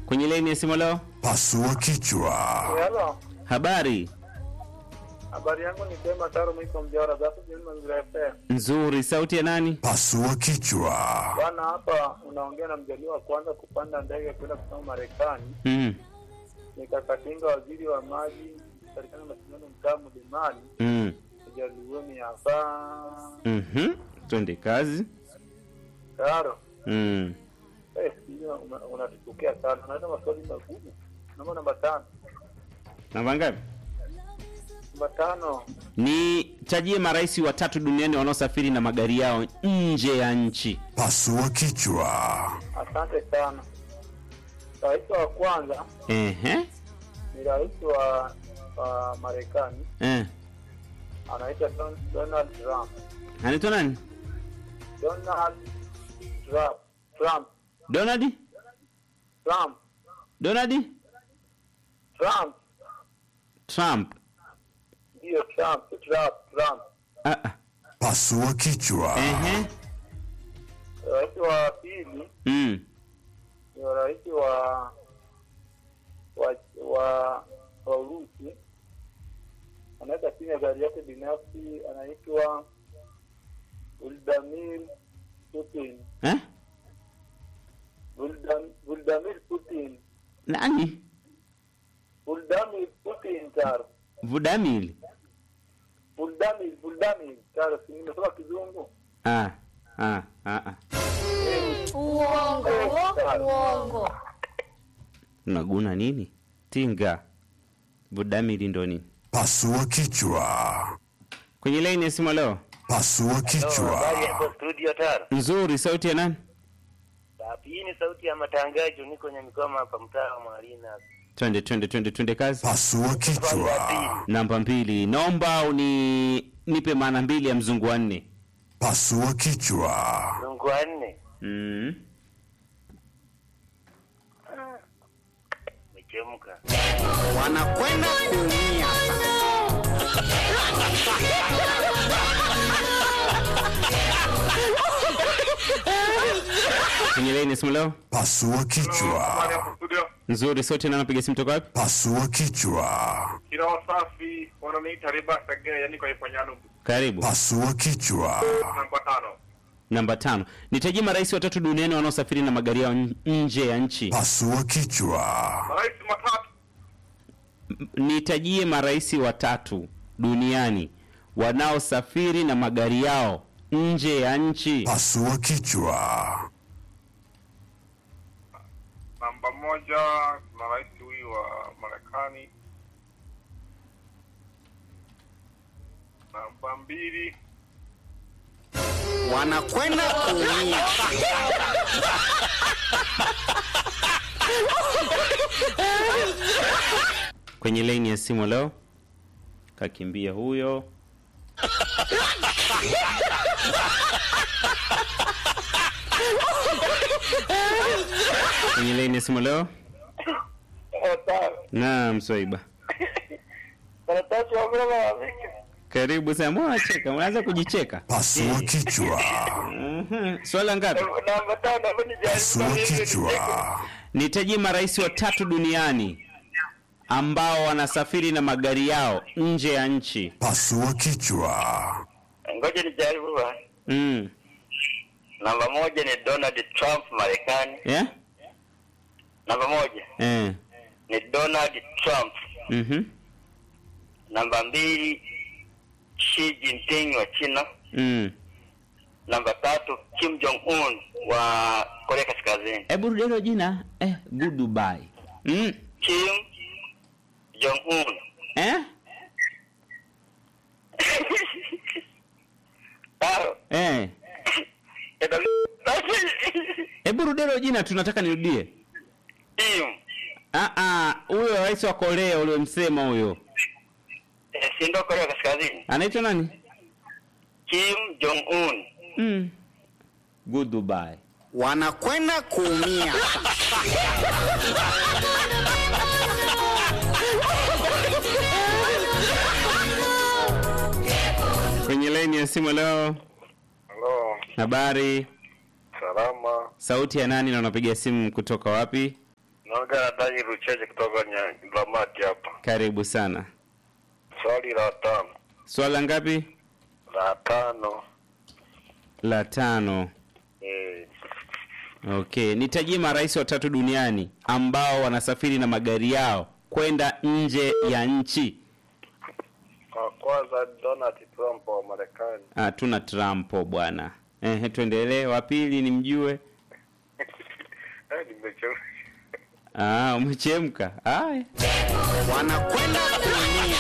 kwenye laini ya simu leo. Pasua kichwa. Hello. Habari Habari yangu ni sema Taro mwiko mjara zako jioni mazingira FM. nzuri, sauti ya nani? Pasua kichwa. Bwana hapa unaongea na mjaliwa wa kwanza kupanda ndege kwenda kusoma Marekani. Mm. Nikakatinga waziri wa maji serikali ya mashindano mtaa Mlimani. Mm. Mjalioni hapa. Mhm. Twende kazi. Taro. Mm. Eh, hiyo una- unatupokea sana. Unaenda maswali magumu. Namba namba tano. Namba ngapi? Namba tano. Ni tajie marais watatu duniani wanaosafiri na magari yao nje ya nchi. Pasua kichwa. Asante sana. Rais wa kwanza Ehe. ni rais wa, wa Marekani Eh. anaitwa Don- Donald Trump. Anaitwa nani? Donald Trump. Trump. Donald? Trump. Donald Trump. Trump. Ndio Trump. si Trump. Trump. Ah, ah. Pasua kichwa. Ehe. Rais wa pili Mm. ni rais wa wa wa, wa Urusi anaweza chini ya gari yake binafsi anaitwa Vladimir Putin. Eh? Vladam- Vladimir Putin. Nani? Vladimir Putin tar. Vladimir. Vladimir Vladimir tar. Si nimesoma kizungu. Ah. Ah, ah, ah. Uongo, uongo. Unaguna nini? Tinga. Vladimir ndo nini? Pasua kichwa. Kwenye laini ya simu leo. Pasua kichwa. Habari hapo studio Taro. Nzuri, sauti ya nani? Hii ni sauti ya matangazo, niko kwenye mikoma hapa mtaa wa Marina. Twende twende twende twende kazi. Pasua kichwa. Namba mbili, naomba uni nipe maana mbili ya mzungu wa nne. Pasua kichwa. Mungu wa nne. Mm. Umechemka. wanakwenda kuumia. Kwenye laini ya simu leo. Pasua kichwa. Nzuri, sauti ya nani anapiga simu toka wapi? Pasua kichwa. Kila wasafi wananiita riba sagea yani kwa ifanyano Karibu. Pasua kichwa. namba tano. Namba tano, nitajie marais watatu duniani wanaosafiri na magari yao n- nje ya nchi. Pasua kichwa. Rais matatu. M- Nitajie marais watatu duniani wanaosafiri na magari yao nje ya nchi. Pasua kichwa. Namba moja kuna rais huyu wa Marekani. Namba mbili wanakwenda kuumia. Kwenye laini ya simu leo kakimbia huyo. Kwenye laini ya simu leo. Naam, Swaiba. karatasi wa mama wa Vika. Karibu sana. Mbona unacheka? Unaanza kujicheka. Pasua kichwa. Mhm. Swala ngapi? Namba tano hapo ni Pasua kichwa. Nitajie marais watatu duniani ambao wanasafiri na magari yao nje ya nchi. Pasua kichwa. Ngoja nijaribu bwana. Mm. Namba moja ni Donald Trump Marekani. Yeah? Namba moja Eh. ni Donald Trump. Mhm. Namba mbili Xi Jinping wa China. Mm. Namba tatu Kim Jong Un wa Korea Kaskazini. Hebu rudia hilo jina. Eh, goodbye. Mm. Kim Jong Un. Eh? Taro. Eh. Hebu rudia hilo jina tunataka nirudie. Kim. Ah ah, huyo rais wa Korea uliyomsema huyo. Eh, si ndo Korea Kaskazini? Anaitwa nani? Kim Jong Un. Mm. Goodbye. wanakwenda kuumia. Kwenye laini ya simu leo. Halo, Habari. salama. Sauti ya nani na unapiga simu kutoka wapi? Naongea na Dani Rucheche kutoka Lamati hapa. Karibu sana. Swali la tano. Swala ngapi? La tano. La tano. Eh, Okay, nitajie marais watatu duniani ambao wanasafiri na magari yao kwenda nje ya nchi. kwa kwanza Donald Trump wa Marekani. Ah, tuna Trump bwana. Ehe, tuendelee. Wa pili ni mjue. Eh, nimechoka. Ah, umechemka. Haya. wanakwenda kuumia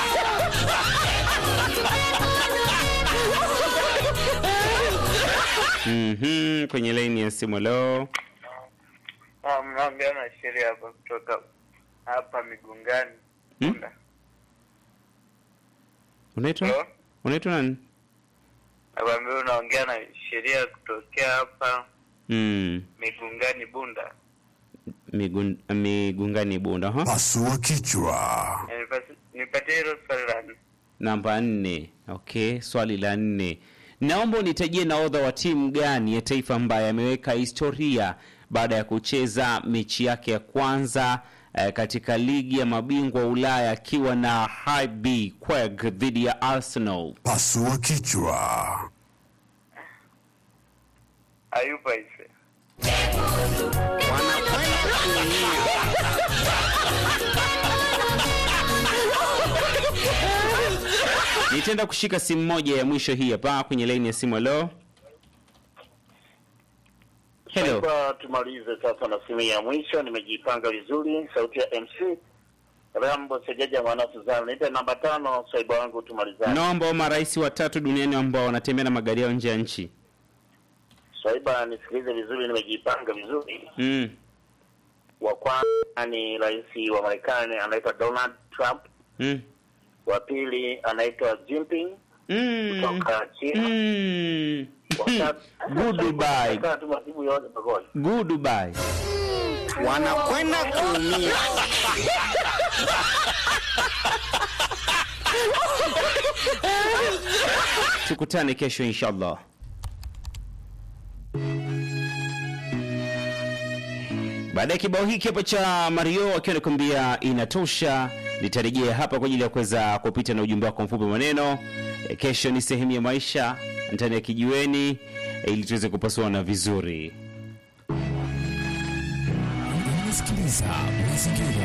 Mhm, kwenye laini ya simu leo. Ah, mnaongea na sheria hapa kutoka hapa Migungani. Hmm? Bunda. Unaitwa? Hello? Unaitwa nani? Nakwambia unaongea na sheria kutokea hapa Mm, Migungani Bunda. migun, migungani bunda, ha? Pasua kichwa. Eh, nipasi- Nipatie hilo swali la nne. Namba nne. Okay, swali la nne. Naomba unitajie nahodha wa timu gani ya taifa ambaye ameweka historia baada ya kucheza mechi yake ya kwanza eh, katika ligi ya mabingwa Ulaya akiwa na HB Quebec dhidi ya Arsenal. Pasua kichwa. Ayuba Ise. wanakwenda kuumia Nitaenda kushika simu moja ya mwisho hii hapa kwenye laini ya simu. Hello. Hello. Sasa tumalize sasa na simu ya mwisho, nimejipanga vizuri. Sauti ya MC Rambo Sejaja mwana Suzana, nipe namba tano, swaiba wangu, tumalizane. Naomba marais watatu duniani ambao wanatembea na magari yao nje ya nchi. Swaiba, nisikilize vizuri, nimejipanga vizuri. Mm. Wa kwanza ni rais wa Marekani anaitwa Donald Trump, Mm. wa pili anaitwa Jinping Mm. kutoka China. Mm. Wa tatu- Goodbye. Sasa tu majibu yote pamoja. Goodbye. wanakwenda kuumia Tukutane kesho inshallah. Baada ya kibao hiki hapa cha Mario akiwa anakuambia inatosha, nitarejea hapa kwa ajili ya kuweza kupita na ujumbe wako mfupi wa maneno. E, Kesho ni sehemu ya maisha ndani ya kijiweni e, ili tuweze kupasuana vizuri. Unasikiliza mazingira